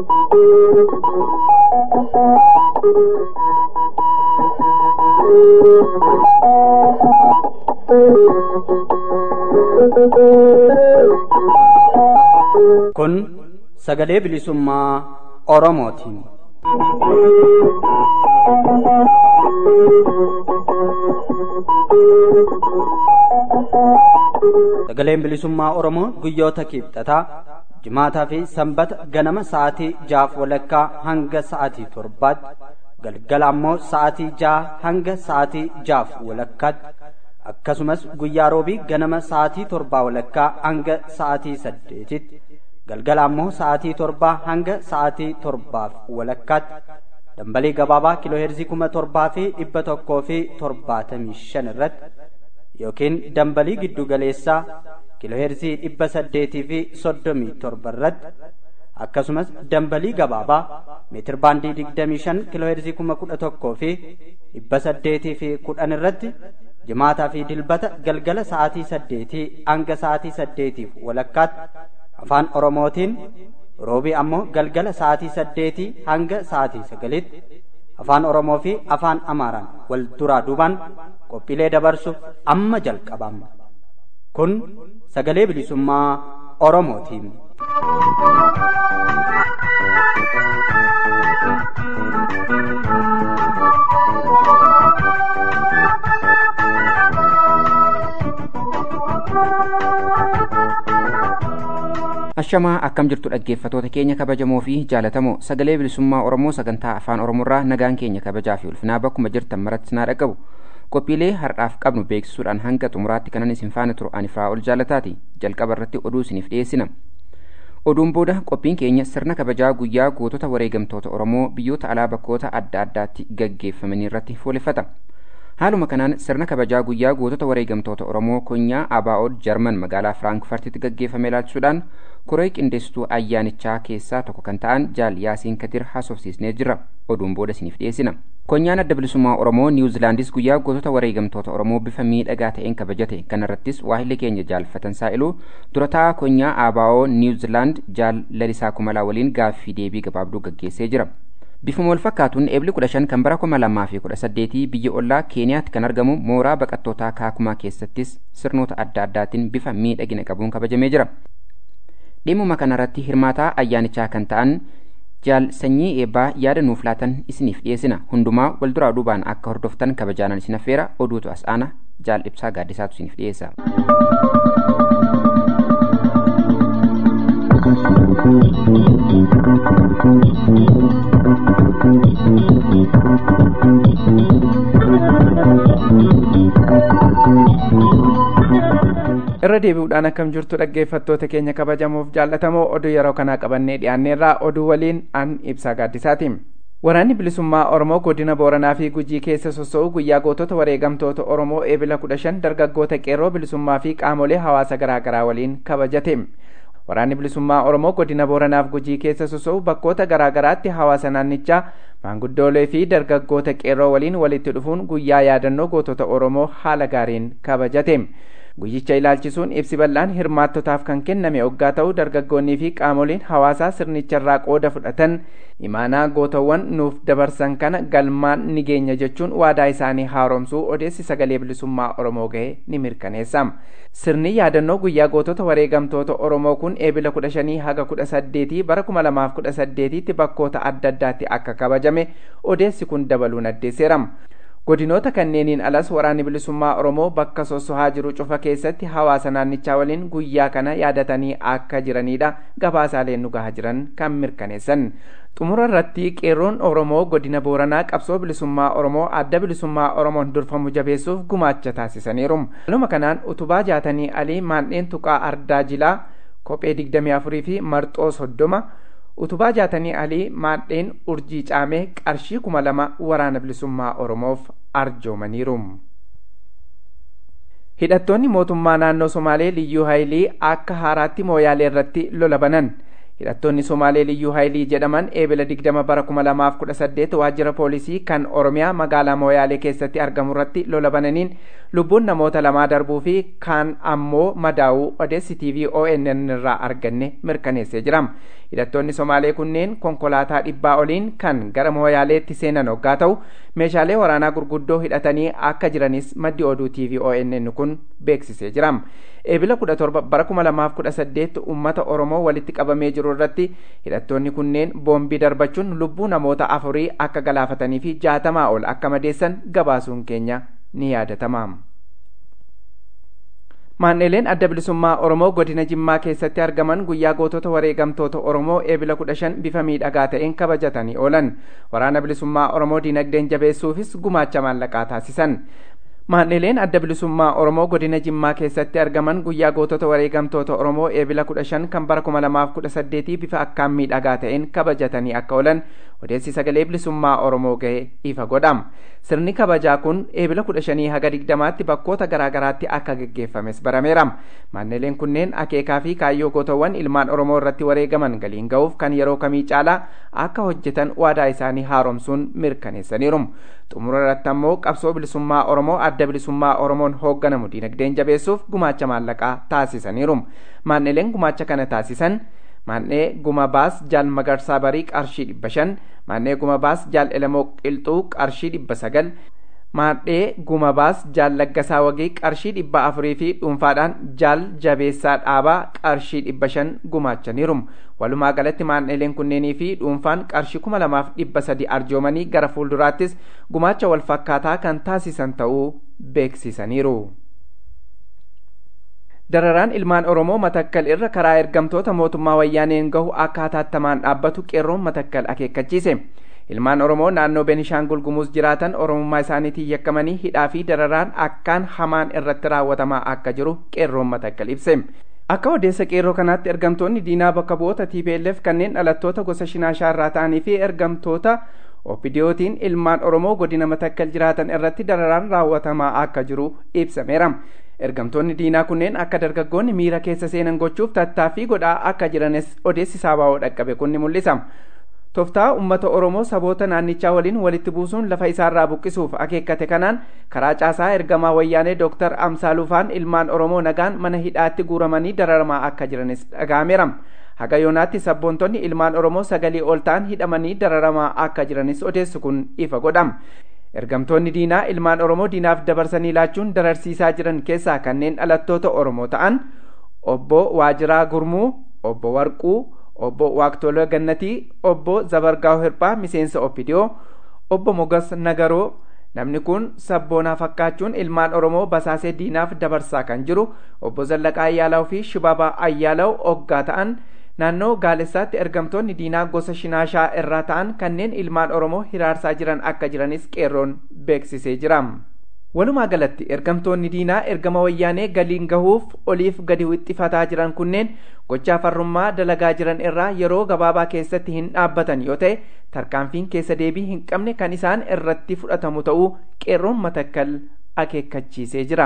Kun sagalee bilisummaa Oromootiin. Sagaleen bilisummaa Oromoo guyyoota kibxataa jimaataa fi sanbata ganama sa'aatii jaaf walakkaa hanga sa'aatii torbaatti galgala ammoo sa'aatii ja'a hanga sa'aatii jaaf walakkaatti akkasumas guyyaa roobii ganama sa'aatii torbaa walakkaa hanga sa'aatii saddeetitti galgala ammoo sa'aatii torbaa hanga sa'aatii torbaaf walakkaatti dambalii gabaabaa kiilooheerzii kuma torbaa fi dhibba tokkoo fi torbaatamii shan irratti yookiin dambalii giddu galeessaa kiilooheerzii dhibba saddeetii fi soddomii torba irratti akkasumas dambalii gabaabaa meetir baandii digdamii shan kiilooheerzii kuma kudha tokkoo fi dhibba saddeetii fi kudhan irratti jimaataa fi dilbata galgala sa'aatii saddeetii hanga sa'aatii saddeetiif walakkaatti afaan oromootiin roobii ammoo galgala sa'aatii saddeetii hanga sa'aatii sagalitti afaan oromoo fi afaan amaaraan wal duraa duubaan qophiilee dabarsuuf amma jalqabama kun sagalee bilisummaa oromootiin. Ashamaa akkam jirtu dhaggeeffatoota keenya kabajamoo fi jaalatamoo sagalee bilisummaa Oromoo sagantaa afaan Oromoorraa nagaan keenya kabajaa fi ulfinaa bakkuma jirtan maratti naa dhaqabu qophiilee har'aaf qabnu beeksisuudhaan hanga xumuraatti kanan isin faana turu ani ol jaalataati jalqaba irratti oduu isiniif dhiyeessina. Oduun booda qophiin keenya sirna kabajaa guyyaa gootota wareegamtoota Oromoo biyyoota alaa bakkoota adda addaatti gaggeeffamanii irratti fuuleffata. Haaluma kanaan sirna kabajaa guyyaa gootota wareegamtoota Oromoo konyaa Abaa'ood Jarman magaalaa Firaankifartitti gaggeeffame ilaalchisuudhaan koree qindeessituu ayyaanichaa keessaa tokko kan ta'an Jaal Yaasiin Kadir haasofsiisnee jira. Oduun booda isiniif dhiyeessina. Konyaan adda bilisummaa Oromoo Niwuzilaandis guyyaa gootota wareegamtoota Oromoo bifa miidhagaa ta'een kabajate. Kana irrattis waahilli keenya jaalfatan saa'iluu durataa konyaa Abaa'oo Niwuzilaand Jaal Lalisaa Kumalaa waliin gaaffii deebii gabaabduu gaggeessee jira. Bifuma wal fakkaatuun eebli kudha shan kan bara kuma lamaa fi kudha saddeetii biyya ollaa Keeniyaatti kan argamu mooraa baqattootaa Kaakumaa keessattis sirnoota adda addaatiin bifa miidhagina qabuun kabajamee jira. Dhimma kanarratti hirmaataa ayyaanichaa kan ta'an jaal sanyii eebbaa yaada nuuf laatan isiniif dhiyeessina hundumaa wal duraa duubaan akka hordoftan kabajaanan isin affeera oduutu as aana jaal ibsaa gaaddisaatu isiniif dhiyeessa. irra deebi'uudhaan akkam jirtu dhaggeeffattoota keenya kabajamuuf jaallatamoo oduu yeroo kanaa qabannee dhiyaanneerraa oduu waliin an ibsaa gaaddisaati. Waraanni bilisummaa Oromoo godina Booranaa fi Gujii keessa soso'u guyyaa gootota wareegamtoota Oromoo eebila kudha shan dargaggoota qeerroo bilisummaa fi qaamolee hawaasa garaa garaa waliin kabajate. Waraanni bilisummaa Oromoo godina Booranaaf Gujii keessa soso'u bakkoota garaa garaatti hawaasa naannichaa maanguddoolee fi dargaggoota qeerroo waliin walitti dhufuun guyyaa yaadannoo gootota Oromoo haala gaariin kabajate. Guyyicha ilaalchisuun ibsi bal'aan hirmaattotaaf kan kenname oggaa ta'u dargaggoonnii fi qaamoleen hawaasaa sirnicharraa qooda fudhatan imaanaa gootawwan nuuf dabarsan kana galmaan ni geenya jechuun waadaa isaanii haaromsuu odeessi sagalee bilisummaa Oromoo gahe ni mirkaneessa. Sirni yaadannoo guyyaa gootota wareegamtoota Oromoo kun eebila kudha shanii haga kudha saddeetii bara kuma lamaaf kudha saddeetiitti bakkoota adda addaatti akka kabajame odeessi kun dabaluun addeesseera. godinoota kanneeniin alas waraanni bilisummaa oromoo bakka sossohaa jiru cufa keessatti hawaasa naannichaa waliin guyyaa kana yaadatanii akka jiranidha gabaasaaleen nu gahaa jiran kan mirkaneessan xumura irratti qeerroon oromoo godina booranaa qabsoo bilisummaa oromoo adda bilisummaa oromoon durfamu jabeessuuf gumaacha taasisaniiru haaluma kanaan utubaa jaatanii alii maandheen tuqaa ardaa jilaa kophee digdamii afurii fi marxoo soddoma utubaa jaatanii alii maadheen urjii caamee qarshii kuma lama waraana bilisummaa oromoof arjoomaniiru. hidhattoonni mootummaa naannoo somaalee liyyuu haayilii akka haaraatti mooyaalee irratti lola banan hidhattoonni somaalee liyyuu haayilii jedhaman eebila 20 bara 2018 waajjira poolisii kan oromiyaa magaalaa mooyaalee keessatti argamu irratti lola bananiin lubbuun namoota lamaa darbuu fi kaan ammoo madaa'uu odeessi tv onn irraa arganne mirkaneessee jira hidhattoonni somaalee kunneen konkolaataa dhibbaa oliin kan gara mooyaaleetti seenan hoggaa ta'u meeshaalee waraanaa gurguddoo hidhatanii akka jiranis maddi oduu tv onn kun beeksisee jira eebila 17 bara 2018 ummata oromoo walitti qabamee jiru irratti hidhattoonni kunneen boombii darbachuun lubbuu namoota afurii akka galaafatanii fi jaatamaa ol akka madeessan gabaasuun keenya ni yaadatama. Maan'ileen adda bilisummaa Oromoo godina Jimmaa keessatti argaman guyyaa gootota wareegamtoota Oromoo eebila kudha shan bifa miidhagaa ta'een kabajatanii oolan. Waraana bilisummaa Oromoo dinagdeen jabeessuufis gumaacha maallaqaa taasisan. Maan'ileen adda bilisummaa Oromoo godina Jimmaa keessatti argaman guyyaa gootota wareegamtoota Oromoo eebila kudha shan kan bara kuma lamaaf kudha saddeetii bifa akkaan miidhagaa ta'een kabajatanii akka oolan odeessi sagalee bilisummaa Oromoo ga'e ifa godhama. Sirni kabajaa kun eebila kudha shanii haga digdamaatti bakkoota garaagaraatti akka geggeeffames barameera. Maan'ileen kunneen akeekaa fi kaayyoo gootawwan ilmaan Oromoo irratti wareegaman galiin ga'uuf kan yeroo kamii caalaa akka hojjetan waadaa isaanii haaromsuun mirkaneessaniiru. Xumura irratti ammoo qabsoo bilisummaa Oromoo adda bilisummaa Oromoon hoogganamu dinagdeen jabeessuuf gumaacha maallaqaa taasisaniiru. Maan'ileen gumaacha kana taasisan maannee guma baas jaal magarsaa barii qarshii dhibba shan maannee guma baas jaal elamoo qilxuu qarshii dhibba sagal maadhee guma baas jaal laggasaa wagii qarshii dhibba afurii fi dhuunfaadhaan jaal jabeessaa dhaabaa qarshii dhibba shan gumaachaniiru walumaa galatti maan'ileen kunneenii fi dhuunfaan qarshii kuma lamaaf dhibba sadi arjoomanii gara fuulduraattis gumaacha wal fakkaataa kan taasisan ta'uu beeksisaniiru. dararaan ilmaan oromoo matakkal irra karaa ergamtoota mootummaa wayyaaneen gahu akka hatattamaan dhaabbatu qeerroon matakkal akeekkachiise ilmaan oromoo naannoo benishaangul gumuus jiraatan oromummaa isaaniitiin yakkamanii hidhaa fi dararaan akkaan hamaan irratti raawwatamaa akka jiru qeerroon matakkal ibse akka odeessa qeerroo kanaatti ergamtoonni diinaa bakka bu'oota tplf kanneen dhalattoota gosa shinaashaa irraa ta'anii fi ergamtoota opidiyootiin ilmaan oromoo godina matakkal jiraatan irratti dararaan raawwatamaa akka jiru ibsameera ergamtoonni diinaa kunneen akka dargaggoonni miira keessa seenan gochuuf tattaaffii godhaa akka jiranis odeessi saabaa'oo dhaqqabe kun ni mul'isa. Toftaa uummata Oromoo saboota naannichaa waliin walitti buusuun lafa isaarraa buqqisuuf akeekkate kanaan karaa caasaa ergamaa wayyaanee Dr. Amsaalufaan ilmaan Oromoo nagaan mana hidhaatti guuramanii dararamaa akka jiranis dhaga'ameera. Haga yoonaatti sabboontonni ilmaan Oromoo sagalii ol ta'an hidhamanii dararamaa akka jiranis odeessu kun ifa godhama. ergamtoonni diinaa ilmaan oromoo diinaaf dabarsanii laachuun dararsiisaa jiran keessaa kanneen dhalattoota oromoo ta'an obbo waajiraa gurmuu obbo warquu obbo waaqtoloo gannatii obbo zabargaa'u hirphaa miseensa oppidiyoo obbo mogas nagaroo namni kun sabboonaa fakkaachuun ilmaan oromoo basaasee diinaaf dabarsaa kan jiru obbo zallaqaa ayyaalaw fi shibabaa ayyaalaw oggaa ta'an naannoo gaalessaatti ergamtoonni diinaa gosa shinaashaa irraa ta'an kanneen ilmaan oromoo hiraarsaa jiran akka jiranis qeerroon beeksisee jira. Walumaa galatti ergamtoonni diinaa ergama wayyaanee galiin gahuuf oliif gadi wixxifataa jiran kunneen gochaa farrummaa dalagaa jiran irraa yeroo gabaabaa keessatti hin dhaabbatan yoo ta'e tarkaanfiin keessa deebii hin qabne kan isaan irratti fudhatamu ta'uu qeerroon matakkal akeekkachiisee jira.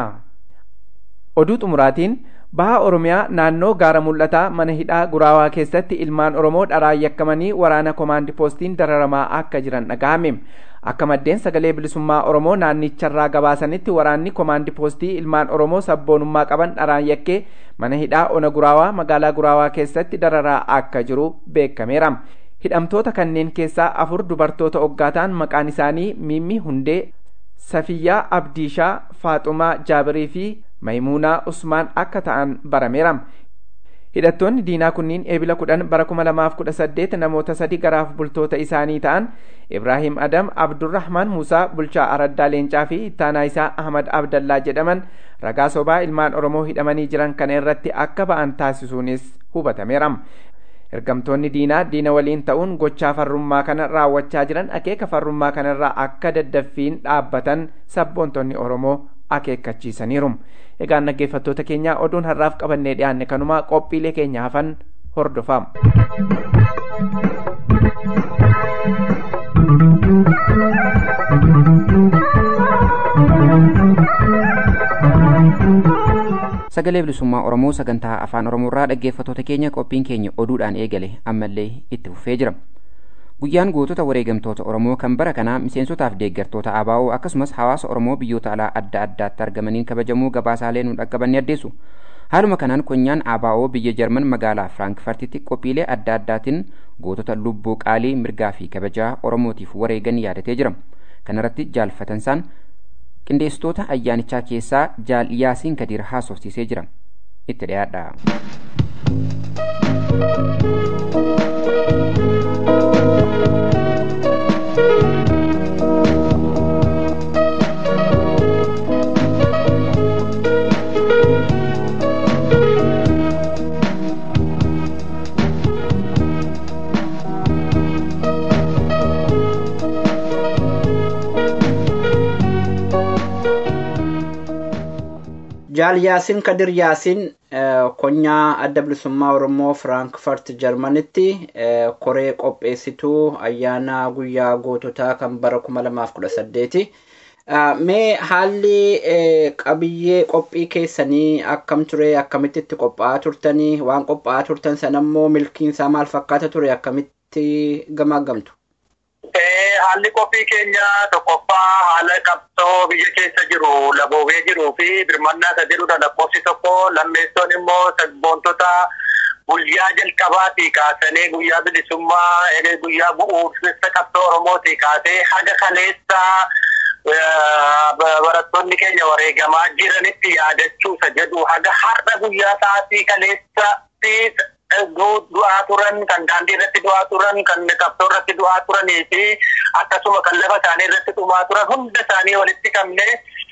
Oduu xumuraatiin baha oromiyaa naannoo gaara mul'ataa mana hidhaa guraawaa keessatti ilmaan oromoo dharaan yakkamanii waraana komaandi poostiin dararamaa akka jiran dhaga'ame akka maddeen sagalee bilisummaa oromoo naannicharraa gabaasanitti waraanni komaandi poostii ilmaan oromoo sabboonummaa qaban dharaan yakkee mana hidhaa ona guraawaa magaalaa guraawaa keessatti dararaa akka jiru beekameera hidhamtoota kanneen keessaa afur dubartoota oggaataan maqaan isaanii miimmi hundee safiyyaa abdiishaa faaxumaa jaabirii fi maymuunaa usmaan akka ta'an barameera hidhattoonni diinaa kunniin eebila kudhan bara kuma lamaaf kudha saddeet namoota sadi garaaf bultoota isaanii ta'an ibraahim adam abdurrahmaan muusaa bulchaa araddaa leencaa fi ittaanaa isaa ahmad abdallaa jedhaman ragaa sobaa ilmaan oromoo hidhamanii jiran kana irratti akka ba'an taasisuunis hubatameera ergamtoonni diinaa diina waliin ta'uun gochaa farrummaa kana raawwachaa jiran akeeka farrummaa kanarraa akka daddaffiin dhaabbatan sabboontonni oromoo akeekkachiisaniiru egaan dhaggeeffattoota keenyaa oduun har'aaf qabannee dhiyaanne kanumaa qophiilee keenya hafan hordofaa. sagalee bilisummaa oromoo sagantaa afaan oromoorraa dhaggeeffattoota keenya qophiin keenya oduudhaan eegale ammallee itti fufee jira guyyaan gootota wareegamtoota oromoo kan bara kanaa miseensotaaf deeggartoota ABO akkasumas hawaasa oromoo biyyoota alaa adda addaatti argamaniin kabajamuu gabaasaalee nu dhaqqaban addeessu haaluma kanaan konyaan ABO biyya jarman magaalaa firaankfartitti qophiilee adda addaatiin gootota lubbuu qaalii mirgaa fi kabajaa oromootiif wareegan yaadatee jira kanarratti jaalfatansaan qindeessitoota ayyaanichaa keessaa jaal yaasiin kadiir haasofsiisee jira itti dhiyaadha. jaal yaasiin kadir yaasiin konyaa adda bilisummaa oromoo firaankfurt jarmanitti koree qopheessituu ayyaana guyyaa goototaa kan bara 2018 mee haalli qabiyyee qophii keessanii akkam ture akkamitti itti qophaa'aa turtanii waan qophaa'aa turtan sanammoo milkiinsaa maal fakkaata ture akkamitti gamaagamtu haalli qophii keenya tokkoffaa haala qabsoo biyya keessa jiru laboobee jiruu fi birmannaa isa jedhudha lakkoofsi tokko lammeessoon immoo sabboontota guyyaa jalqabaatii kaasanii guyyaa bilisummaa guyyaa bu'uursa qabsoo oromootii kaasee haga kaleessa barattoonni keenya wareegamaa jiranitti yaadachuu isa jedhu haga har'a guyyaa sa'aatii kaleessatti du'aa turan kan daandii irratti du'aa turan kan qabsoo irratti du'aa turanii fi akkasuma kan lafa isaanii irratti dhumaa turan hunda isaanii walitti qabne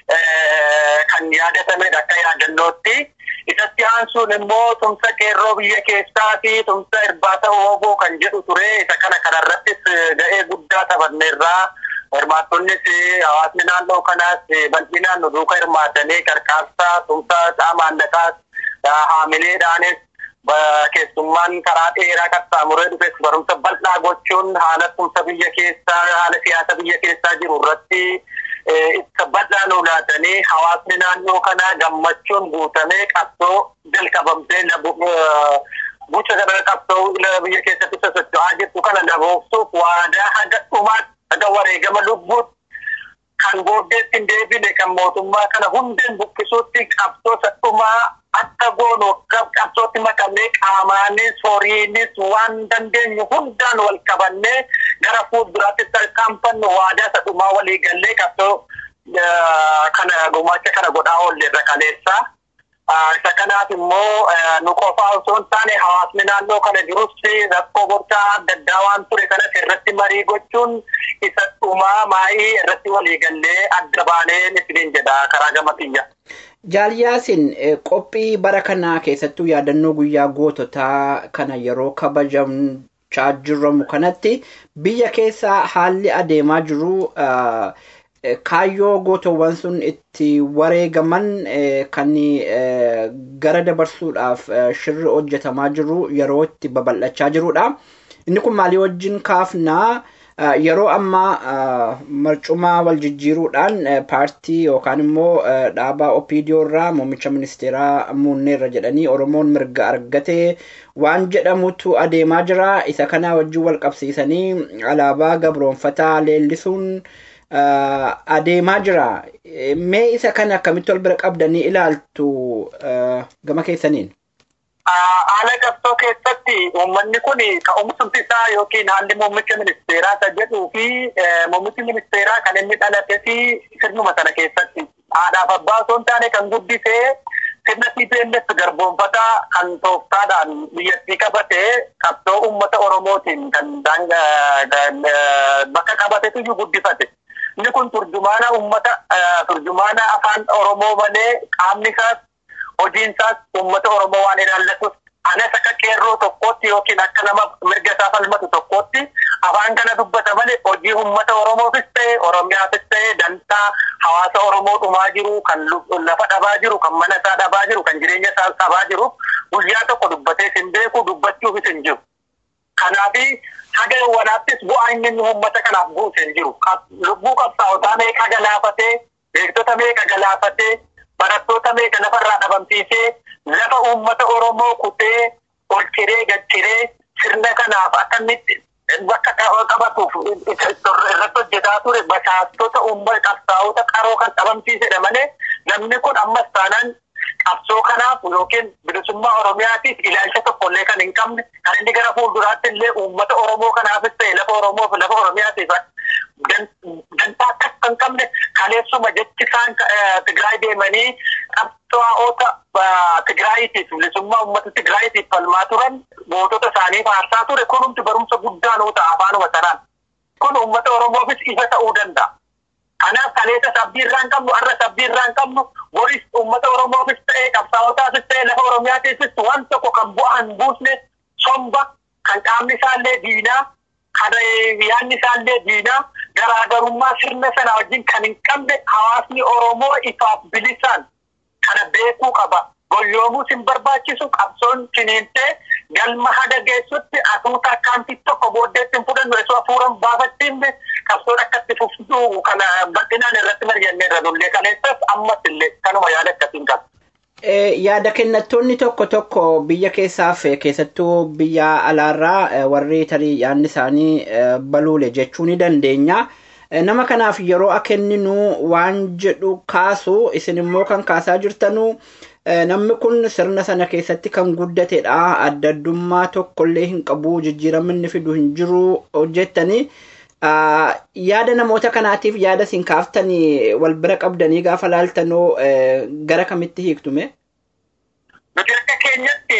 kan yaadatamedha akka yaadannootti. Isatti aansuun immoo tumsa qeerroo biyya keessaa fi tumsa irbaata hooboo kan jedhu ture isa kana kanarrattis ga'ee guddaa taphanneerraa. Hirmaattonnis hawaasni naannoo kanaas bal'inaan nu duuka hirmaatanii qarqaarsaa tumsa maallaqaas haamileedhaanis keessummaan karaa dheeraa qaxxaamuree dhufes barumsa bal'aa gochuun haala tumsa biyya keessaa haala siyaasa biyya keessaa jiru irratti ibsa bal'aa nu laatanii hawaasni naannoo kanaa gammachuun guutamee qabsoo jalqabamtee bucha kana qabsoo biyya keessatti sosocho'aa jirtu kana daboofsuuf waadaa haga dhumaatti haga wareegama lubbuutti kan booddeetti hin deebine kan mootummaa kana hundeen buqqisuutti qabsoo sadhumaa akka goonu qabsootti makamee qaamaanis horiinis waan dandeenyu hundaan wal qabannee gara fuulduraatti tarkaanfannu waadaa sadhumaa walii gallee qabsoo kana gumaacha kana godhaa oolleerra kaleessaa. isa kanaaf immoo nu qofaa osoo hin taane hawaasni naannoo kana jirus rakkoo bocaa adda addaa waan ture kanas irratti marii gochuun isa dhumaa maayii irratti waliigallee adda baanee isiniin jedha karaa gama kiyya. Jaaliyaasin qophii bara kanaa keessattuu yaadannoo guyyaa goototaa kana yeroo kabajamchaa jirramu kanatti biyya keessa haalli adeemaa jiru kaayyoo gootowwan sun itti wareegaman kan gara dabarsuudhaaf shirri hojjetamaa jiru yeroo itti babal'achaa jirudha. Inni kun maalii wajjin kaafnaa yeroo ammaa marcumaa wal jijjiiruudhaan paartii yookaan immoo dhaabaa opiidiyoo irraa muummicha ministeeraa muunneerra jedhanii oromoon mirga argatee waan jedhamutu adeemaa jira isa kanaa wajjin wal qabsiisanii alaabaa gabroonfataa leellisuun adeemaa jira mee isa kana akkamitti wal bira qabdanii ilaaltu gama keessaniin. Haala qabsoo keessatti uummanni kun ka'umsumti isaa yookiin haalli muummicha ministeeraa isa jedhuu fi muummichi ministeeraa kan inni dhalate fi sirnuma sana keessatti haadhaaf abbaa osoo hin taane kan guddisee sirna TPLF garboonfataa kan tooftaadhaan biyyattii qabatee qabsoo uummata Oromootiin kan bakka qabatetu iyyuu guddifate. Inni kun turjumaana uummata turjumaana afaan Oromoo malee qaamni isaas hojiin isaas uummata Oromoo waan ilaallatuuf anas akka qeerroo tokkootti yookiin akka nama mirga isaa falmatu tokkootti afaan kana dubbata malee hojii uummata Oromoofis ta'e Oromiyaafis ta'e dantaa hawaasa Oromoo dhumaa jiru kan lafa dhabaa jiru kan mana isaa dhabaa jiru kan jireenya isaa dhabaa jiru guyyaa tokko dubbatee hin beeku dubbachuufis hin jiru. Kanaafi haga wanaattis bu'aa inni uummata kanaaf buuse hin jiru. Lubbuu qabsaa'otaa meeqa galaafatee beektota meeqa galaafatee barattoota meeqa lafarraa dhabamsiisee lafa uummata Oromoo kutee ol ciree gad ciree sirna kanaaf akkamitti bakka qabatuuf irratti hojjetaa ture basaastota uummata qabsaa'ota qaroo kan dhabamsiisedha malee namni kun ammas taanaan qabsoo kanaaf yookiin bilisummaa Oromiyaatiif ilaalcha tokkollee kan hin qabne kan inni gara fuulduraatti illee uummata Oromoo kanaafis ta'e lafa Oromoof lafa Oromiyaatiif dantaa akkas kan qabne kaleessuma jechi isaan Tigraay deemanii qabsaa'ota Tigraayiitiif bilisummaa uummata Tigraayiitiif falmaa turan gootota isaanii faarsaa ture kunumti barumsa guddaa nuu ta'a afaanuma sanaan. Kun uummata Oromoofis ifa ta'uu danda'a. Kanaaf kaleessa sabbii irraa hin qabnu har'a sabbii irraa hin qabnu boris uummata Oromoofis ta'ee qabsaa'otaafis ta'ee lafa Oromiyaatiifis waan tokko kan bu'aa hin buusne somba kan qaamni isaallee diinaa kan yaadni isaallee diinaa garaagarummaa sirna sana wajjin kan hin qabne hawaasni Oromoo ifaaf bilisaan kana beekuu qaba. Goyyoomuus hin barbaachisu qabsoon ciniintee galma haga geessutti asuuta akkaantii tokko booddeetti hin fudhannu osoo hafuuran baafattiin qabsoon akkatti fuftuu kana bal'inaan irratti mari'annee irra dullee kaleessas ammas illee kanuma yaada akkasiin qaba. Yaada kennattoonni tokko tokko biyya keessaaf keessattuu biyya alaarraa warri tarii yaadni isaanii baluule jechuu ni dandeenya. Nama kanaaf yeroo akenninu waan jedhu kaasu isin immoo kan kaasaa jirtanu namni kun sirna sana keessatti kan guddatedha. Adda addummaa tokkollee hin qabu jijjiiramni fidu hin jiru hojjettanii. yaada namoota kanaatiif yaada isin kaaftanii wal bira qabdanii gaafa laaltanoo gara kamitti hiiktume? Nuti akka keenyatti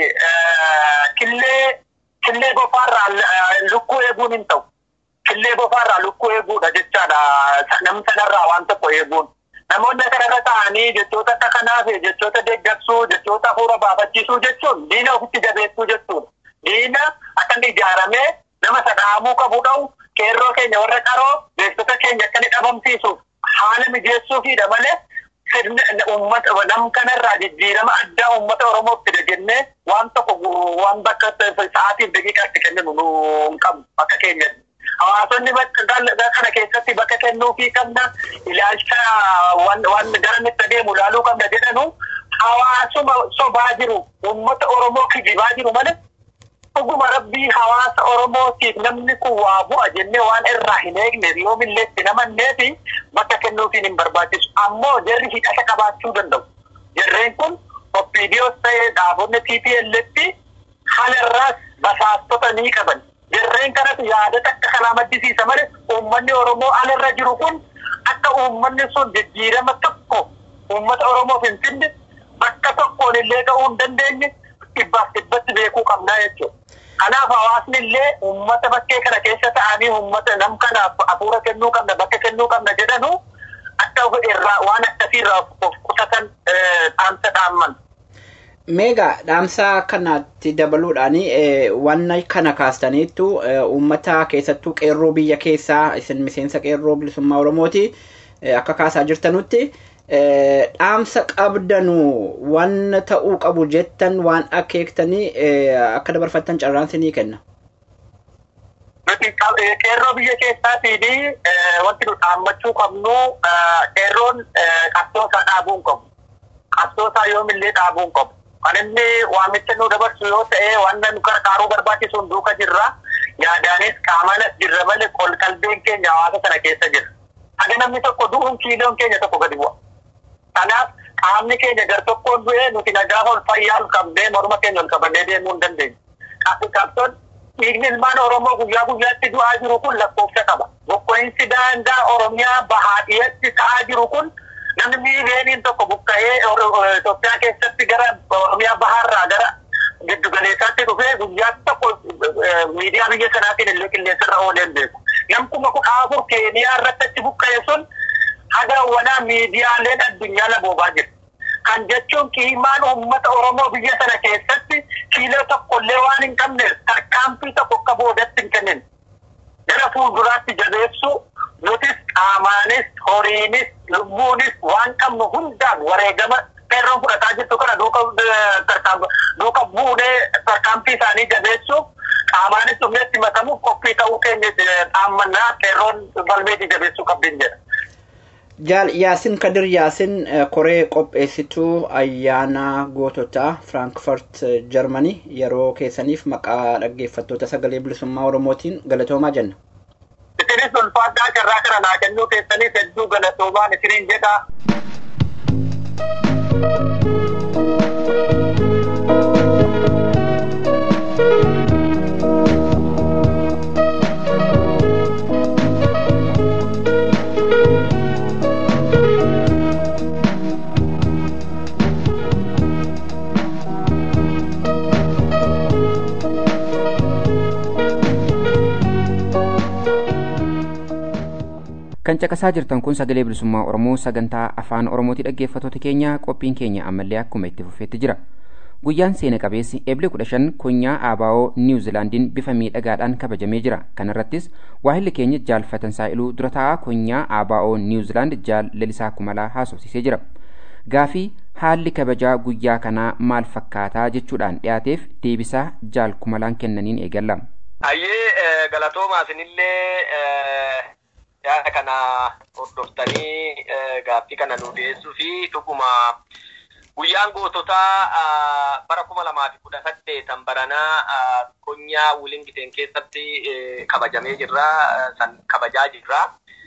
killee killee bofaarraa lukkuu eeguun hin ta'u. Killee bofaarraa lukkuu eeguudha jechaadha. Nam sanarraa waan tokko eeguun. Namoonni kanarra ta'anii jechoota akka kanaaf jechoota deeggarsuu jechoota hafuura baafachiisuu jechuun diina ofitti jabeessuu jechuudha. Diina akka inni ijaaramee nama sadhaamuu qabu dha'u qeerroo keenya warra qaroo beektota keenya akka inni dhabamsiisuuf haala mijeessuufiidha malee uummata nam kanarraa jijjiirama addaa uummata Oromoof fida jennee waan tokko waan bakka sa'aatiif daqiiqaatti kenninu nu hin qabu akka keenyatti. Hawaasonni kana keessatti bakka kennuufii qabna ilaalcha waan gara nutti adeemu ilaaluu qabna jedhanu hawaasuma sobaa jiru uummata Oromoo kijibaa jiru malee dhuguma rabbii hawaasa Oromootiif namni kun waa bu'a jennee waan irraa hin eegne yoomillee itti namannee fi bakka kennuufiin hin barbaachisu. Ammoo jarri hidhata qabaachuu danda'u. Jarreen kun oppiidiyoos ta'ee dhaabonni TPL'tti halarraas basaastota ni qaban. Jarreen kanatu yaadata akka kanaa maddisiisa malee uummanni Oromoo alarra jiru kun akka uummanni sun jijjiirama tokko uummata Oromoof hin finne bakka tokkoon illee ga'uu hin dandeenye dhibbaaf dhibbatti beekuu qabnaa jechuudha. Kanaaf hawaasni illee uummata bakkee kana keessa ta'anii uummata nam kanaaf hafuura kennuu qabna bakka kennuu qabna jedhanu akka irraa waan akkasiirraa of qusatan dhaamsa dhaamman. Meegaa dhaamsa kanatti dabaluudhaan waan kana kaastaniittu uummata keessattuu qeerroo biyya keessaa isin miseensa qeerroo bilisummaa Oromooti akka kaasaa jirtanutti dhaamsa qabdanu waan ta'uu qabu jettan waan akeektanii akka dabarfattan carraan sinii kenna. Nuti qeerroo biyya keessaatiin wanti nu dhaammachuu qabnu qeerroon qabsoo isaa dhaabuu hin qabu. Qabsoo isaa yoomillee dhaabuu hin qabu. Kan inni waamicha nu dabarsu yoo ta'e waan nu gargaaruu barbaachisuun duuka jirra. Yaadaanis qaamanas jirra malee qalbiin keenya hawaasa sana keessa jira. Haga namni tokko du'uun kiiloon keenya tokko gadi bu'a. Kanaaf qaamni keenya gar tokkoon du'ee nuti nagaa ol fayyaa ol qabnee morma keenya ol qabannee deemuu hin dandeenye. Qabsoon dhiigni ilmaan Oromoo guyyaa guyyaatti du'aa jiru kun lakkoofsa qaba. Bokkoinsi daangaa Oromiyaa bahaa dhiyeetti ta'aa jiru kun namni miiliyooniin tokko buqqa'ee Itoophiyaa keessatti gara Oromiyaa bahaarraa gara giddu galeessaatti dhufee guyyaa tokko miidiyaa biyya sanaatiin illee qilleensarra oolee hin beeku. Namkuma kudha afur Keeniyaa irratti achi buqqa'e sun haga wanaa miidiyaaleen addunyaa laboobaa jira. Kan jechuun qiimaan uummata Oromoo biyya sana keessatti kiiloo tokkollee waan hin qabne tarkaanfii tokko akka boodatti hin kennin. Gara fuulduraatti jabeessu nutis qaamaanis horiinis lubbuunis waan qabnu hundaan wareegama qeerroon fudhataa jirtu kana duuka buunee tarkaanfii isaanii jabeessuuf qaamaanis dhumneetti makamuuf qophii ta'uu keenya dhaammannaa qeerroon balmeetii jabeessuu qabdin jedha. Jaal Yaasin Kadir Yaasin koree qopheessituu ayyaana goototaa Firaankifaart Jarmanii yeroo keessaniif maqaa dhaggeeffattoota sagalee bilisummaa Oromootiin galatoomaa jenna. Isinis ulfaadhaa carraa kana naa kennuu keessaniif hedduu galatoomaan isiniin jedha. kan caqasaa jirtan kun sagalee bilisummaa oromoo sagantaa afaan oromooti dhaggeeffattoota keenya qophiin keenya ammallee akkuma itti fufeetti jira guyyaan seena qabeessi eeblee kudha shan kunyaa aabaa'oo niwuzilaandiin bifa miidhagaadhaan kabajamee jira kanarrattis waahilli keenya jaalfatan saa'iluu dura taa'aa kunyaa aabaa'oo niwuzilaand jaal lalisaa kumalaa haasofsiisee jira gaafii haalli kabajaa guyyaa kanaa maal fakkaataa jechuudhaan dhiyaateef deebisaa jaal kumalaan kennaniin eegalla. Ayyee galatoomaa isinillee yaada kana hordoftanii gaaffii kana nu dhiyeessuu fi dhuguma guyyaan goototaa bara kuma lamaa fi kudha saddeetan baranaa konyaa wulingiteen keessatti kabajamee jirra san kabajaa jirra.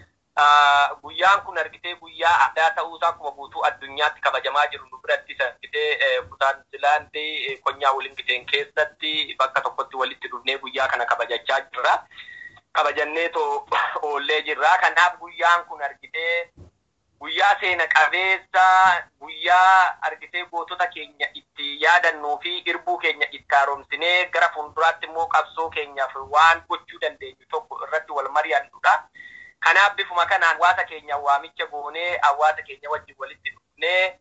Guyyaan kun argitee guyyaa addaa ta'uusaa akkuma guutuu addunyaatti kabajamaa jiru nu biratti argitee kutaan Niwuzilaandii konyaa wulingiteen keessatti bakka tokkotti walitti dhufnee guyyaa kana kabajachaa jirra. kabajannee too oollee jirra. Kanaaf guyyaan kun argitee guyyaa seena qabeessa guyyaa argitee gootota keenya itti yaadannuu fi irbuu keenya itti haaromsinee gara fuulduraatti immoo qabsoo keenyaaf waan gochuu dandeenyu tokko irratti wal mari'annudha. Kanaaf bifuma kanaan hawaasa keenya waamicha goonee hawaasa keenya wajjin walitti dhufnee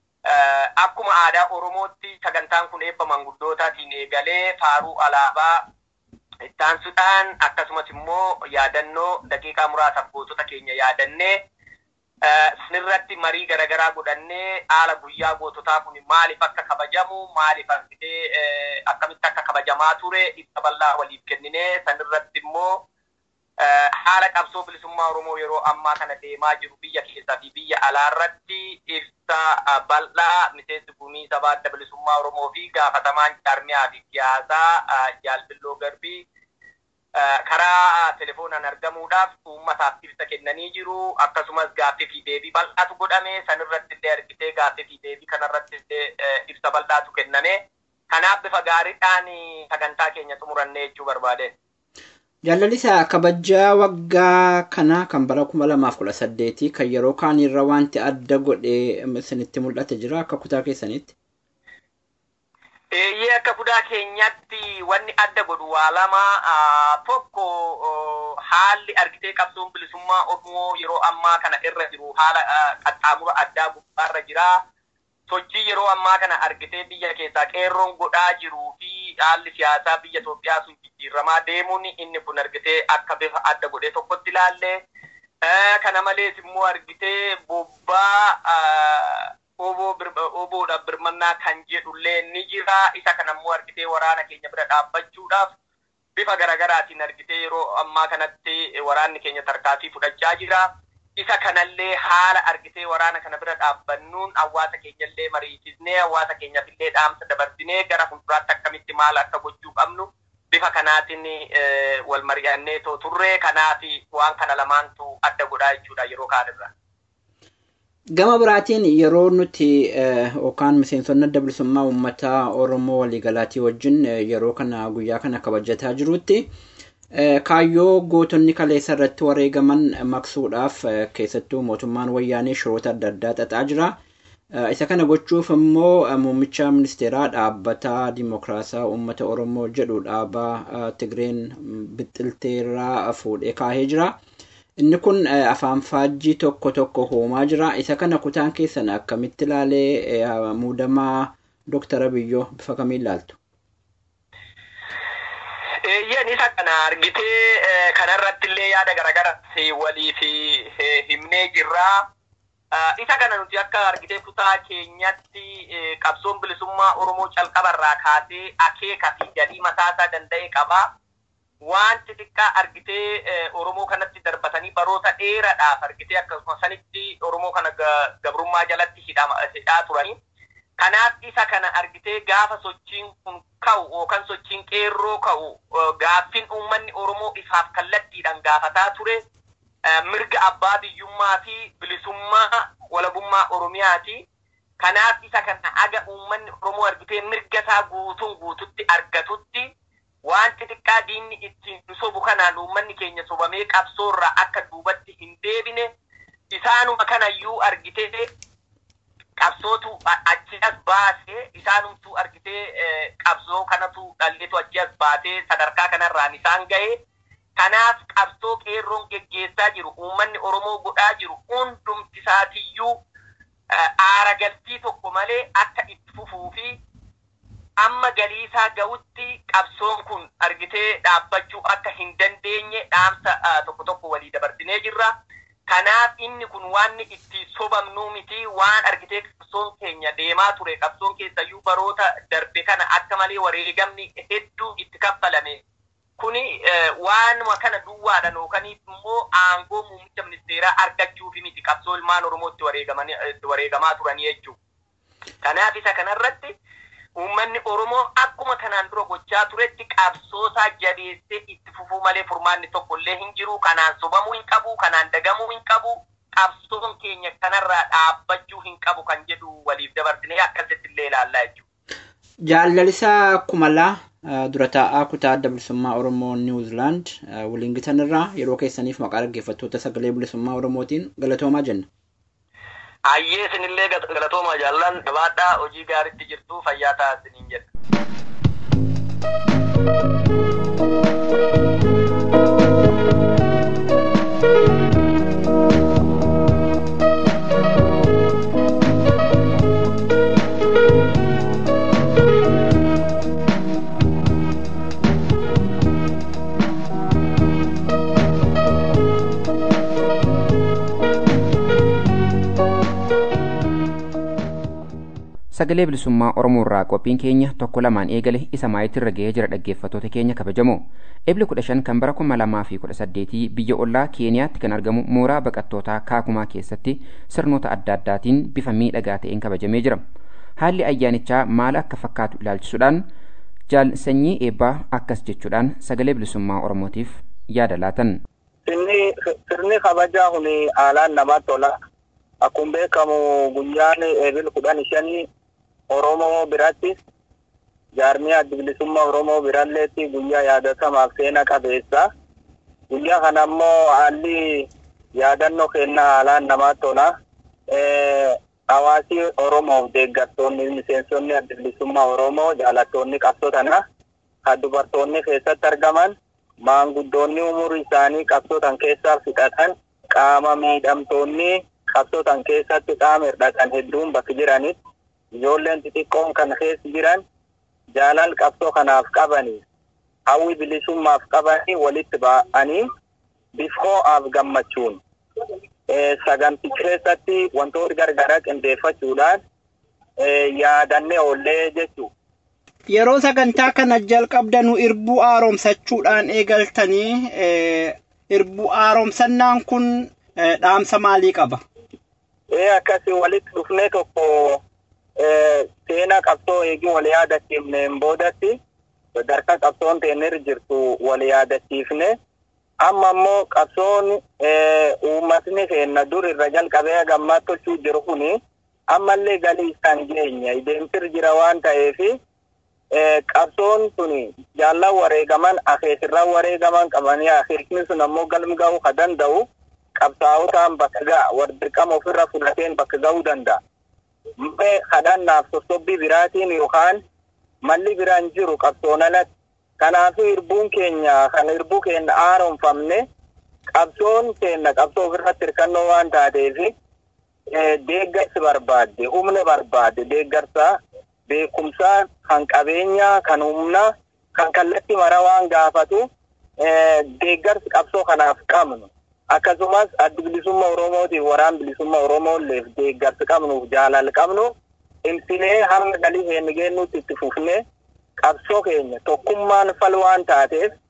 akkuma aadaa Oromootti sagantaan kun eebba manguddootaatiin eegalee faaruu alaabaa ittaansuudhaan akkasumas immoo yaadannoo daqiiqaa muraasaaf gootota keenya yaadannee sanirratti marii garaagaraa godhannee haala guyyaa goototaa kun maaliif akka kabajamu maaliif argitee akkamitti akka kabajamaa ture ibsa bal'aa waliif kenninee sanirratti immoo haala qabsoo bilisummaa Oromoo yeroo ammaa kana deemaa jiru biyya keessaa fi biyya alaarratti ibsa bal'aa miseensi gumii sabaa adda bilisummaa Oromoo fi gaafatamaan jaarmiyaa fi siyaasaa jaalbilloo garbii karaa telefoonaan argamuudhaaf uummataaf ibsa kennanii jiru akkasumas gaaffii fi deebii bal'aatu godhame sanirratti illee argitee gaaffii fi deebii kanarratti illee ibsa bal'aatu kenname kanaaf bifa gaariidhaan sagantaa keenya xumurannee jechuu barbaade. Jaallalisa kabajaa waggaa kanaa kan bara kuma lamaaf kudha saddeetii kan yeroo kaan irra wanti adda godhee isinitti mul'ate jira akka kutaa keessanitti. Eeyyee akka kutaa keenyatti wanni adda godhu waa lama tokko haalli argitee qabsoon bilisummaa Oromoo yeroo ammaa kana irra jiru haala qaxxaamura addaa gubbaarra jira. Sochii yeroo ammaa kana argitee biyya keessaa qeerroon godhaa jiruu fi haalli siyaasaa biyya Itoophiyaa sun jijjiiramaa deemuun inni kun argitee akka bifa adda godhee tokkotti ilaalle. Kana malees immoo argitee bobbaa oboodhaaf birmannaa kan jedhullee ni jira. Isa kanammoo argitee waraana keenya bira dhaabbachuudhaaf bifa garaagaraatiin argitee yeroo ammaa kanatti waraanni keenya tarkaanfii fudhachaa jira. Isa kanallee haala argitee waraana kana bira dhaabbannuun hawaasa keenyallee mariisisnee hawaasa keenyaaf illee dhaamsa dabarsinee gara fuulduraatti akkamitti maal akka gochuu qabnu bifa kanaatiin wal mari'annee too turre kanaaf waan kana lamaantu adda godhaa jechuudha yeroo kaanirra. Gama biraatiin yeroo nuti yookaan miseensonni adda bilisummaa uummataa Oromoo waliigalaatii wajjin yeroo kana guyyaa kana kabajataa jirutti kaayyoo gootonni kaleessa irratti wareegaman maqsuudhaaf keessattuu mootummaan wayyaanee shiroota adda addaa xaxaa jira. Isa kana gochuuf immoo muummicha ministeeraa dhaabbata dimokiraasaa uummata Oromoo jedhu dhaabaa Tigreen bixxilteerraa fuudhee kaahee jira. Inni kun afaan faajjii tokko tokko hoomaa jira. Isa kana kutaan keessan akkamitti ilaalee muudamaa Dooktara Biyyoo bifa kamiin ilaaltu? Eeyyan isa kana argitee kanarratti illee yaada garaagaraa waliif himnee jirra. Isa kana nuti akka argitee kutaa keenyatti qabsoon bilisummaa Oromoo calqabarraa kaasee akeeka fi galii mataasaa danda'e qaba. Waan xixiqqaa argitee Oromoo kanatti darbatanii baroota dheeraadhaaf argitee akkasuma sanitti Oromoo kana gabrummaa jalatti hidhaa turanii. Kanaaf isa kana argitee gaafa sochiin kun ka'u yookaan sochiin qeerroo ka'u gaaffiin uummanni Oromoo ifaaf kallattiidhaan gaafataa ture mirga abbaa biyyummaa fi bilisummaa walabummaa Oromiyaati. Kanaaf isa kana aga uummanni Oromoo argitee mirga isaa guutuun guututti argatutti waan xixiqqaa diinni ittiin sobu kanaan uummanni keenya sobamee qabsoorraa akka duubatti hin deebine isaanuma kanayyuu argitee qabsootu achi as baasee isaanumtuu argitee qabsoo kanatu dhalleetu achi as baatee sadarkaa kanarraan isaan ga'e. Kanaaf qabsoo qeerroon geggeessaa jiru uummanni Oromoo godhaa jiru hundumti isaatiyyuu aara galfii tokko malee akka itti fufuu fi amma galiisaa ga'utti qabsoon kun argitee dhaabbachuu akka hin dandeenye dhaamsa tokko tokko walii dabarsinee jirra. Kanaaf inni kun waan itti sobamnuu miti waan argitee qabsoon keenya deemaa ture qabsoon keessayyuu baroota darbe kana akka malee wareegamni hedduu itti kaffalame. Kuni waanuma kana duwwaadhaan yookaan immoo aangoo muummicha ministeeraa argachuufi miti qabsoo ilmaan Oromoo itti wareegamaa turanii jechuudha. Kanaaf isa kanarratti uummanni Oromoo akkuma kanaan dura gochaa turetti qabsoosaa jabeessee itti fufuu malee furmaanni tokkollee hin jiru. Kanaan sobamuu hin qabu, kanaan dagamuu hin qabu. Qabsoon keenya kanarraa dhaabbachuu hin qabu kan jedhu waliif dabarsinee akkasitti illee ilaallaa jechuudha. Jaalalisaa Kumalaa dura taa'aa kutaa adda bilisummaa Oromoo Niwuzilaand waliin gitanirraa yeroo keessaniif maqaa dhaggeeffattoota sagalee bilisummaa Oromootiin galatoomaa jenna. Ayyee isinillee galatoomaa jaallan jabaadhaa hojii gaariitti jirtu fayyaa ta'a isiniin jedha. sagalee bilisummaa oromoo irraa qophiin keenya tokko lamaan eegale isa maayitirra ga'ee jira dhaggeeffattoota keenya kabajamoo ebli kudha shan kan bara kuma lamaa fi kudha saddeetii biyya ollaa keeniyaatti kan argamu mooraa baqattootaa kaakumaa keessatti sirnoota adda addaatiin bifa miidhagaa ta'een kabajamee jira haalli ayyaanichaa maal akka fakkaatu ilaalchisuudhaan jaal sanyii eebbaa akkas jechuudhaan sagalee bilisummaa oromootiif yaada laatan. Sirni kabajaa kun haalaan namatti tola. Akkuma beekamu guyyaan eebil kudhan shanii Oromoo biratti jaarmiyaa adda bilisummaa Oromoo biralleetti guyyaa yaadatamaaf seena qabeessa. Guyyaa kana ammoo haalli yaadannoo kennaa haalaan namatti tola. Hawaasi Oromoof deeggartoonni miseensonni adda bilisummaa Oromoo jaalattoonni qabsoo tana kan dubartoonni keessatti argaman maanguddoonni umurii isaanii qabsoo tan keessaa fixatan qaama miidhamtoonni qabsoo tan keessatti qaama hir'atan hedduun bakka jiranitti ijoolleen xixiqqoon kan keessa jiran jaalal qabsoo kanaaf qabanii hawwi bilisummaaf qabanii walitti ba'anii bifoo'aaf gammachuun saganticha keessatti wantoota gargaraa qindeeffachuudhaan yaadannee oollee jechuudha. Yeroo sagantaa kana jalqabdanu irbuu haaromsachuudhaan eegaltanii irbuu haaromsannaan kun dhaamsa maalii qaba? Ee akkasii walitti dhufnee tokko seenaa qabsoo eegii wal yaadachiifneen boodatti sadarkaa qabsoon teenirra jirtu wal yaadachiifne amma immoo qabsoon uummatni keenya dur irra jalqabee gammaa tolchuu jiru kuni ammallee galii isaan geenya deemsir jira waan ta'eef qabsoon sun jaallan wareegaman akeekirraa wareegaman qabanii akeekni sun ammoo galma ga'uu ka danda'u qabsaa'otaan bakka ga'a wardirqama ofirra fudhateen bakka ga'uu danda'a. Mee kadhannaaf sossobbii biraatiin yookaan malli biraan jiru qabsoon alatti. Kanaafuu irbuun keenya kan irbuu keenya haaromfamne qabsoon keenya qabsoo ofirratti hirkannoo waan taateef deeggarsi barbaadde humna barbaadde deeggarsa beekumsaa kan qabeenyaa kan humnaa kan kallattii mara waan gaafatu deeggarsi qabsoo kanaaf qabnu. akkasumas addi bilisummaa oromootiif waraan bilisummaa oromoolleef deeggarsi qabnuuf jaalala qabnu imsinee hamma galii keenya geennutti itti fufne qabsoo keenya tokkummaan fal waan taateef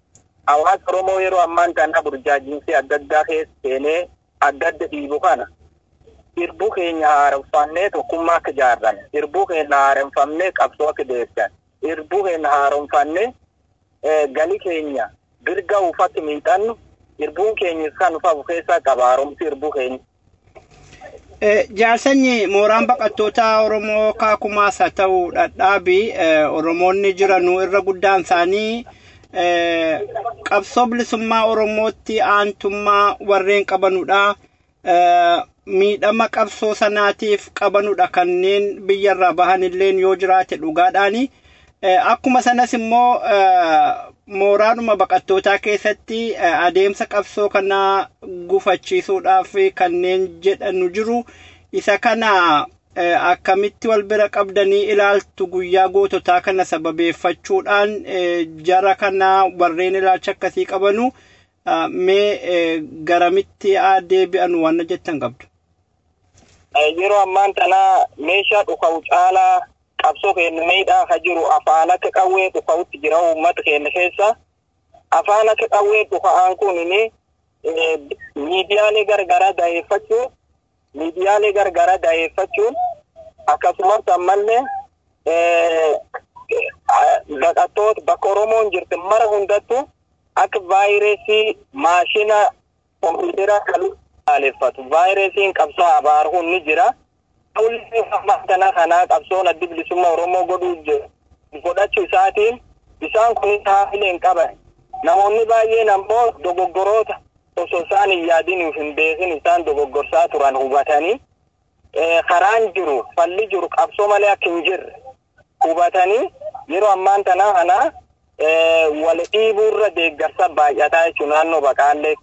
hawaasa Oromoo yeroo ammaan kana burjaajiinsi adda addaa keessa seenee adda adda dhiibu kana irbuu keenya haaromfannee tokkummaa akka ijaarran irbuu keenya haaromfannee qabsoo akka deessan irbuu keenya haaromfannee galii keenya birga ufatti miixannu irbuun keenya kan ufafu keessaa qaba haaromsi irbuu keenya. Jaarsanyi mooraan baqattoota Oromoo kaakumaas haa ta'u dhadhaabii Oromoonni jiranuu irra guddaan isaanii qabsoo bilisummaa Oromootti aantummaa warreen qabanudha. Miidhama qabsoo sanaatiif qabanudha kanneen biyyarraa bahan illeen yoo jiraate dhugaadhaani. Akkuma sanas immoo mooraadhuma baqattootaa keessatti adeemsa qabsoo kanaa gufachiisuudhaaf kanneen jedhanu jiru. Isa kana akkamitti wal bira qabdanii ilaaltu guyyaa goototaa kana sababeeffachuudhaan jara kana warreen ilaalcha akkasii qabanu mee garamitti deebi'an waan jettan qabdu. Yeroo ammaan tana meeshaa dhuka'u caalaa qabsoo keenya miidhaa ka jiru afaan akka qawwee dhuka'utti jira uummata keenya keessa. Afaan akka qawwee dhuka'aan kun miidiyaalee gargaraa daa'effachuun miidiyaalee gargaraa daa'effachuun akkasumas ammallee baqattoota bakka Oromoon jirti mara hundattuu akka vaayirasii maashina kompiitara kan aleeffatu vaayirasiin qabsoo abaaruun ni jira. Kana kanaa qabsoon addi bilisummaa Oromoo godhuu godhachuu isaatiin isaan kunis haamilee hin qaban. Namoonni baay'een ammoo dogoggoroota osoo isaan hin yaadin hin beekin isaan dogoggorsaa turan hubatanii karaan jiru falli jiru qabsoo malee akka hin jirre hubatanii yeroo ammaan tanaa kana wal dhiibuurra deeggarsa baay'ataa jechuun naannoo baqaallee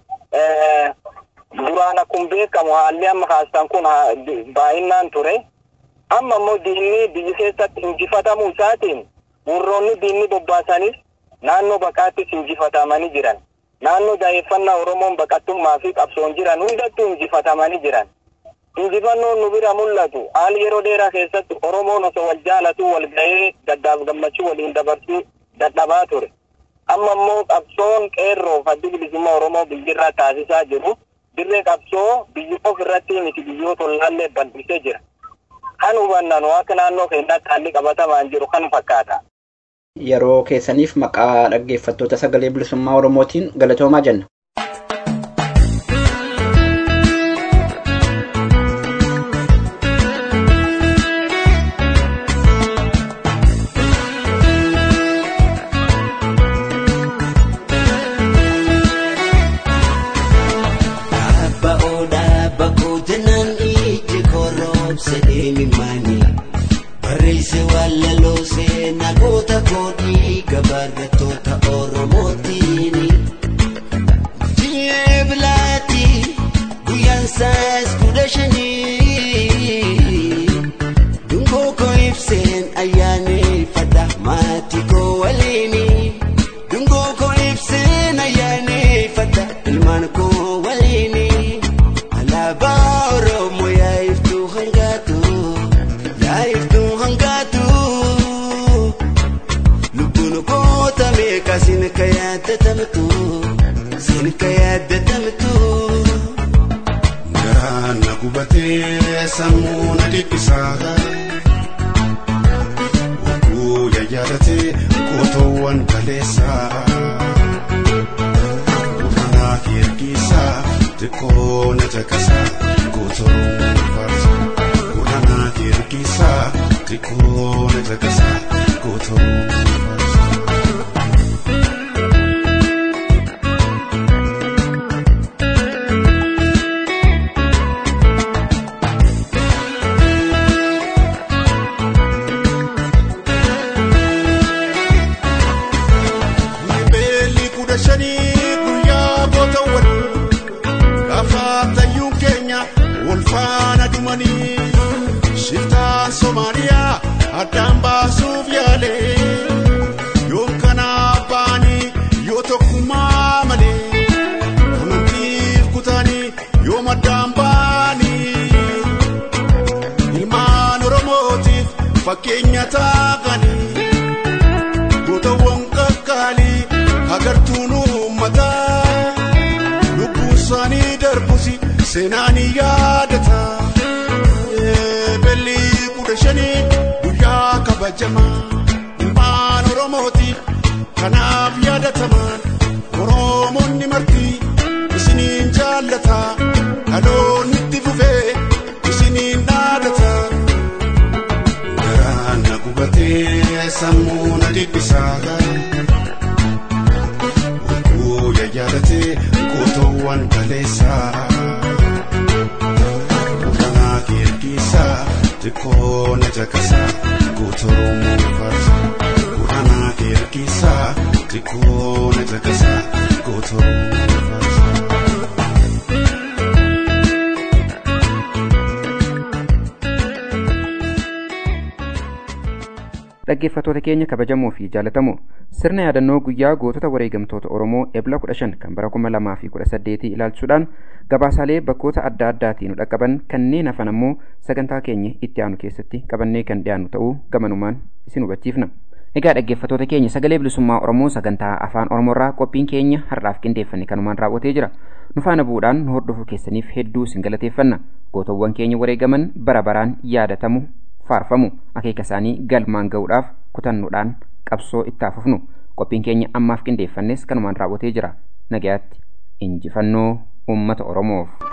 duraan akkuma beekamu haalli amma kaastan kun baay'inaan ture amma immoo diinni biyya keessatti injifatamuu isaatiin warroonni diinni bobbaasanis naannoo baqaattis injifatamanii jiran naannoo daa'effannaa oromoon baqattummaa fi qabsoon jiran hundattuu injifatamanii jiran. injifannoon nu bira mul'atu haali yeroo dheeraa keessatti oromoon osoo wal jaalatu wal ga'ee gaddaaf gammachuu waliin dabarsuu dadhabaa ture amma immoo qabsoon qeerroo addi bilisummaa oromoo biyyirraa taasisaa jiru dirree qabsoo biyya of irratti miti biyyoota ollaallee bal'isee jira kan hubannanu akka naannoo keenyaatti haalli qabatamaan jiru kan fakkaata. Yeroo keessaniif maqaa dhaggeeffattoota sagalee bilisummaa oromootiin galatoomaa jenna. Barreesse wallaloo seenaa goota koodhii gabaarrattoota Oromootiin. Ji'ee bilaati guyyaan saas kudha shanii. Dungoo koo ibseen ayyaaneffadha maatii koo waliini. Dungoo koo ibseen ayyaaneffadha ilmaan koo waliini. Alaabaa Oromoo yaa'iftuu hangaatu. Yaa'iftuu hangaatu. Lubbuun goota meeqa sin ka yaadatamtu. Sin ka yaadatamtu. Garaan na gubatee sammuu na dhiphisaa. Wakuu yaadatatee gootoowwan kaleessaa. Uffannaa fi ergisaa xiqqoo na caqasaa gootoowwan faarsaa. Uffannaa fi ergisaa xiqqoo na caqasaa gootoowwan faarsaa. Beelli kudha shanii guyyaa gootawwan gaafa tayyuun keenya seenaan yaadata belli kudha shanii guyyaa kabajamaa ilmaan oromooti kanaaf yaadatamaan oromoonni marti isiniin jaallata dhaloonni itti fufee isiniin dhaadata garaan na gubatee sammuu na dhiphisaa guyya yaadatee gootoowwan kaleessaa Uranaa kirkisaa xiqqoo na caqasaa guutuu farsa. Uranaa kirkisaa xiqqoo na caqasaa guutuu farsa. dhaggeeffattoota keenya kabajamoo fi jaalatamoo sirna yaadannoo guyyaa gootota wareegamtoota oromoo ebla 15 kan bara 2018 ilaalchuudhaan gabaasaalee bakkoota adda addaatiin nu dhaqqaban kanneen hafan ammoo sagantaa keenya itti aanu keessatti qabannee kan dhiyaannu ta'uu gamanumaan isin hubachiifna. Egaa dhaggeeffattoota keenya sagalee bilisummaa Oromoo sagantaa afaan Oromoorraa qophiin keenya har'aaf qindeeffanne kanumaan raawwatee jira. Nu faana bu'uudhaan nu hordofuu keessaniif hedduu isin galateeffanna. Gootawwan keenya wareegaman bara baraan yaadatamu faarfamu akeeka isaanii galmaan ga'uudhaaf kutannuudhaan qabsoo itti fufnu qophiin keenya ammaaf qindeeffannes kanumaan raawwatee jira nagayaatti injifannoo uummata oromoof.